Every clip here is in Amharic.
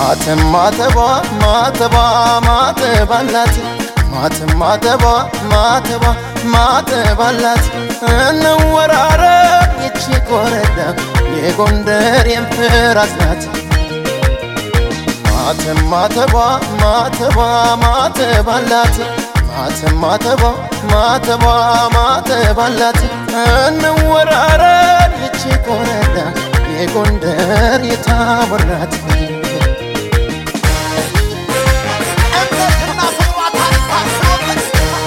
ማተም ማተቧ ማተቧ ማተባላት ማተም ማተቧ ማተቧ ማተባላት እንወራረብ ይቺ ኮረዳ የጎንደር የምፍራስ ናት። ማተም ማተቧ ማተቧ ማተባላት ማተም ማተቧ ማተቧ ማተባላት እንወራረብ ይቺ ኮረዳ የጎንደር የታቦር ናት። እምነትና ፍቅሯ ታስታስሮበት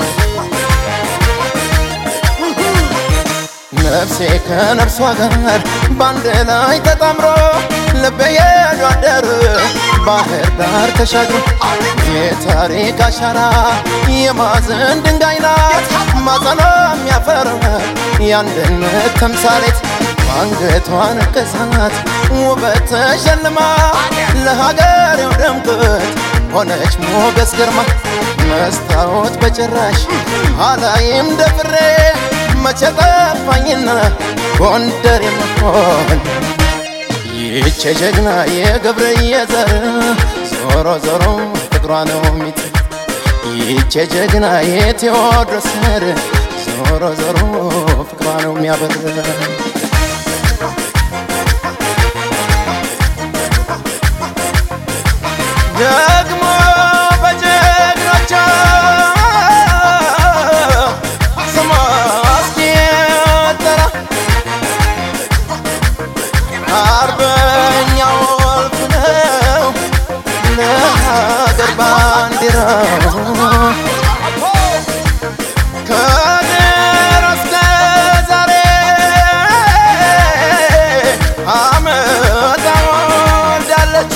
ነፍሴ ከነፍሷ ጋር በአንድ ላይ ተጣምሮ ልቤ የሄዱ አደር ባህር ዳር ተሻግሮ የታሪክ አሻራ የማዕዘን ድንጋይ ናት ማጸኗ የሚያፈራ የአንድነት ተምሳሌት አንገቷ ንቅሳት ውበት ተሸልማ ለሀገሬው ድምቀት ሆነች ሞገስ ግርማ መስታወት በጭራሽ አላይም ደፍሬ መቼ ጠፋኝና ጎንደር የመሆን ይቼ ጀግና የገብርዬ ዘር ዞሮ ዞሮ ፍቅሯ ነው ሚት ይቼ ጀግና የቴዎድሮስ ዘር ዞሮ ዞሮ ፍቅሯ ነው የሚያበር ደግሞ በጀግኖቿ ስሟ እስኪጠራ አርበኛው ወልፍ ነው ለሀገር ባንዲራው ከድሮ እስከ ዛሬ አመጣ ወልዳለች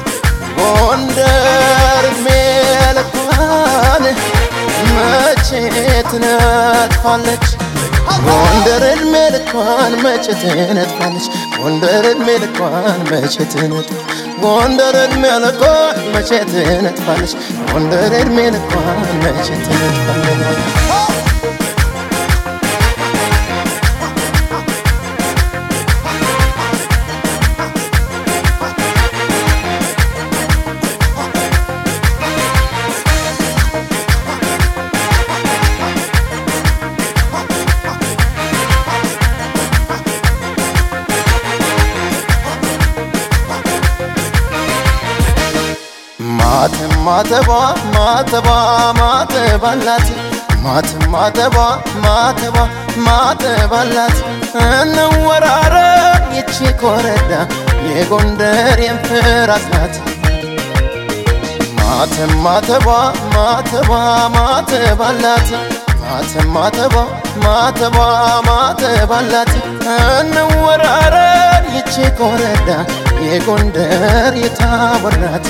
ጎንደር ሜልኳን መቼ ትነጥፋለች ጎንደር እድሜ ልኳን መቼ ትነጥፋለች ጎንደር እድሜ ልኳን መቼ ትነጥፋለች ጎንደር እድሜ ልኳን መቼ ትነጥፋለች ጎንደር እድሜ ልኳን መቼ ትነጥፋለች ማተም ማተቧ ማተቧ ማተባላት ማተም ማተቧ ማተቧ ማተባላት እንወራረብ ይቺ ኮረዳ የጎንደር የምፍራስ ናት። ማተም ማተቧ ማተቧ ማተባላት ማተም ማተቧ ማተቧ ማተባላት እንወራረብ ይቺ ኮረዳ የጎንደር የታቦር ናት።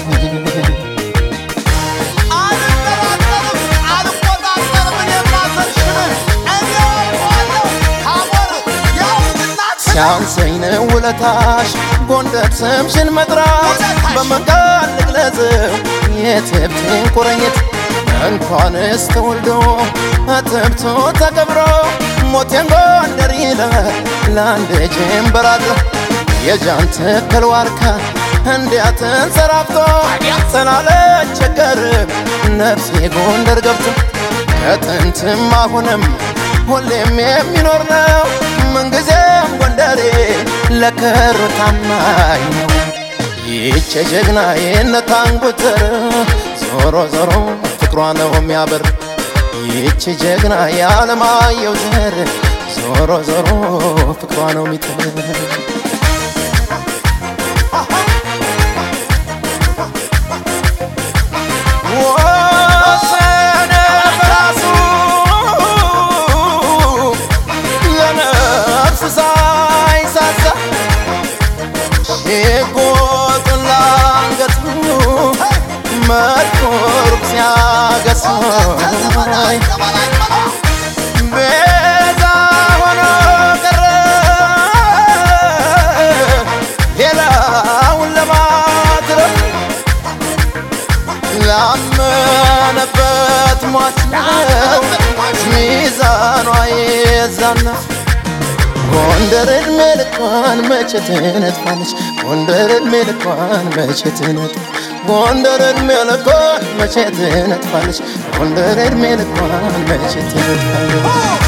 አልጠራጠርም አልቆጣጠርም እኔማ ዘርሽን እኔ አውቀዋለሁ ታቦር የውድናት ሲያንሰኝ ነው ውለታሽ ጎንደር ስምሽን መጥራት በመቃል ልግለጽው የትብቴን ቁርኝት እንኳንስ ተወልዶ እትብቱ ተቀብሮ ሞቴን ጎንደር ይላል ለአንድ ጀንበር አድሮ የጃን ተከል ዋርካ እንዲያ ተንሰራፍቶ ስላለቸገርም ነፍሴ ጎንደር ገብቶ ከጥንትም አሁንም ሁሌም የሚኖር ነው ምንጊዜም ጎንደሬ ለክሩ ታማኝ ነው። ይቼ ጀግና የነታንጉትር ዞሮ ዞሮ ፍቅሯ ነው የሚያበር ይቺ ጀግና የዓለማየሁ ዘር ዞሮ ዞሮ ፍቅሯ ነው የሚጥር ወሰነ በራሱ ለነፍስ ሳይሳሳ ሽጉጡን ላንገቱ መድኩር ሲያገሳይ ቤዛ ሆኖ ቀረ ሌላውን ለማትረፍ ላመነበት ሟች ነው ሚዛኗ የዛና ጎንደር እድሜ ልኳን መቼ ትነጥፋለች ጎንደር እድሜ ልኳን መቼ ትነጥፋ ጎንደር እድሜ ልኳን መቼ ትነጥፋለች ጎንደር እድሜ ልኳን መቼ ትነጥፋለች